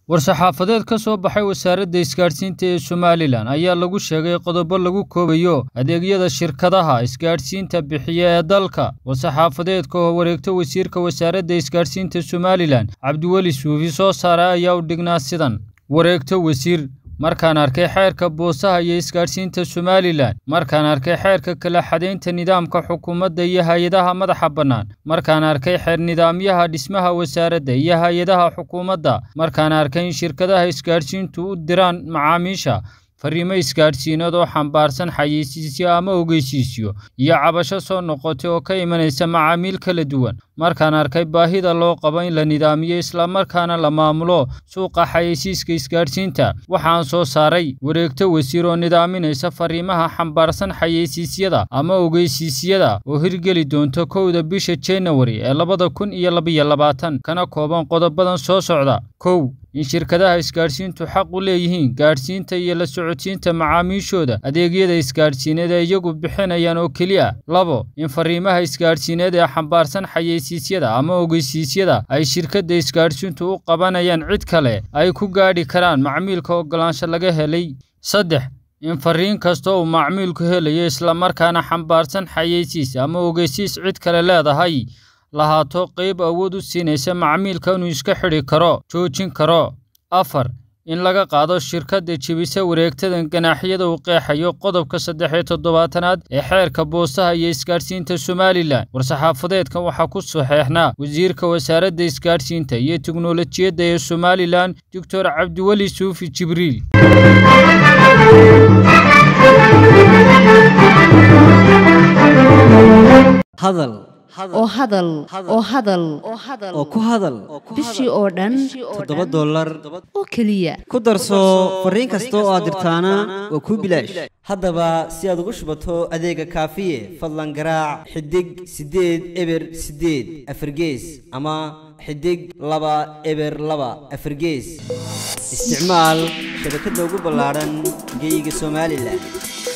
war-saxaafadeed ka soo baxay wasaaradda isgaadhsiinta ee somalilan ayaa lagu sheegay qodobo lagu koobayo adeegyada shirkadaha isgaadhsiinta bixiya ee dalka war-saxaafadeedka oo wareegto wasiirka wasaaradda isgaadhsiinta somalilan cabdiweli suufi soo saaray ayaa u dhignaa sidan wareegto wasiir markaan arkay xeerka boosaha iyo isgaadhsiinta somalilan markaan arkay xeerka kala xadaynta nidaamka xukuumadda iyo hay-adaha madaxa bannaan markaan arkay xeer nidaamyaha dhismaha wasaaradda iyo hay-adaha xukuumadda markaan arkay in shirkadaha isgaadhsiintu u diraan macaamiisha fariimo isgaadhsiinad oo xambaarsan xayeysiisyo ama ogeysiisyo iyo cabasho soo noqotay oo ka imanaysa macaamiil kala duwan markaan arkay baahida loo qabo in la nidaamiyo islamarkaana la maamulo suuqa xayeysiiska isgaadhsiinta waxaan soo saaray wareegto wasiir oo nidaaminaysa fariimaha xambaarsan xayeysiisyada ama ogeysiisyada oo hirgeli doonta kowda bisha janawari ee labada kun iyo labiyo labaatan kana kooban qodobadan soo socda kow in shirkadaha isgaadhsiintu xaq u leeyihiin gaadhsiinta iyo la socodsiinta macaamiishooda adeegyada isgaadhsiineed ee iyagu bixinayaan oo keliya labo in fariimaha isgaadhsiineed ee xambaarsan xayeysiisyada ama ogeysiisyada ay shirkadda isgaadhsiintu u qabanayaan cid kale ay ku gaadhi karaan macmiilka oggolaansho laga helay saddex in fariin kasta uu macmiilku helayo islamarkaana xambaarsan xayeysiis ama ogeysiis cid kale leedahay lahaato qayb awood u siinaysa macmiilka inuu iska xidhi karo joojin karo afar in laga qaado shirkadda jebisa wareegtadan ganaaxyada uu qeexayo qodobka saddex iyo toddobaatanaad ee xeerka boosaha iyo isgaadhsiinta somalilan war-saxaafadeedkan waxaa ku saxeexnaa wasiirka wasaaradda isgaadhsiinta iyo teknolojiyadda ee somalilan doctor cabdiweli suufi jibriil hadal oo hadal oo hadal oo ku hadal bishii oo dhan toddoba dollar oo keliya ku darso fariin kasta oo aad dirtaana waa kuu bilaash haddaba si aad ugu shubato adeega kaafiye fadlan garaac xidig siddeed eber siddeed afargees ama xidig laba eber laba afargees isticmaal shabakadda ugu ballaadhan geeyiga somalilan